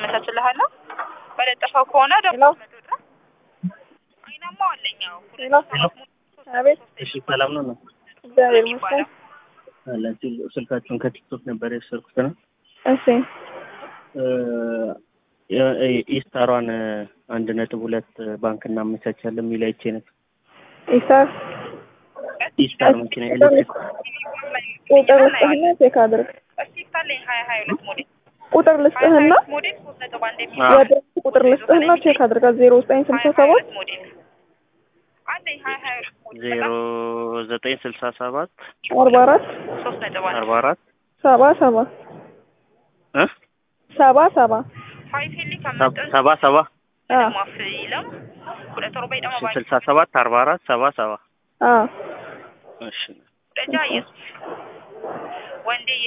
አመቻችልሃለሁ። በለጠፈው ከሆነ ደግሞ ሄሎ መቶ ድረስ አይናማ አለኝ። አዎ ሁለት ሄሎ ሰባት ሞዴል ሶስት አቤት እሺ ሰላም ነው ነው እግዚአብሔር ይመስገን። አላችሁ ስልካችሁን ከቲክቶክ ነበር የወሰድኩት ነው እሺ ኢስታሯን አንድ ነጥብ ሁለት ባንክ እናመቻቻለን የሚል አይቼ ነበር። ኢሳር ኢስታር መኪና ኤሌክትሪክ ቁጥር ልስጥህና ቼክ አድርግ። እስቲክ አለኝ ሀያ ሀያ ሁለት ሞዴል ቁጥር ሀያ ሀያ ልስጥህና ሁለት ሞዴል ሶስት ነጥብ አንድ የሚል አዎ። የድረስ ቁጥር ልስጥህና ቼክ አድርጋ ዜሮ ዘጠኝ ስልሳ ሀያ ሀያ ሰባት ሁለት ሞዴል አለኝ ሀያ ሀያ ሁለት ሞዴል ዜሮ ዘጠኝ ስልሳ ሰባት አርባ አራት ሶስት ነጥብ አንድ አርባ አራት ሰባ ሰባ እ ሰባ ሰባ ፋይፌሊ ሰብ- ከመጠን ሰባ ሰባ አዎ ማፍ ይለም ሁለት ሮባይ ደግሞ እሺ ስልሳ ሰባት አርባ አራት ሰባ ሰባ አዎ እሺ ደጃ ኢየሱስ ወንዴ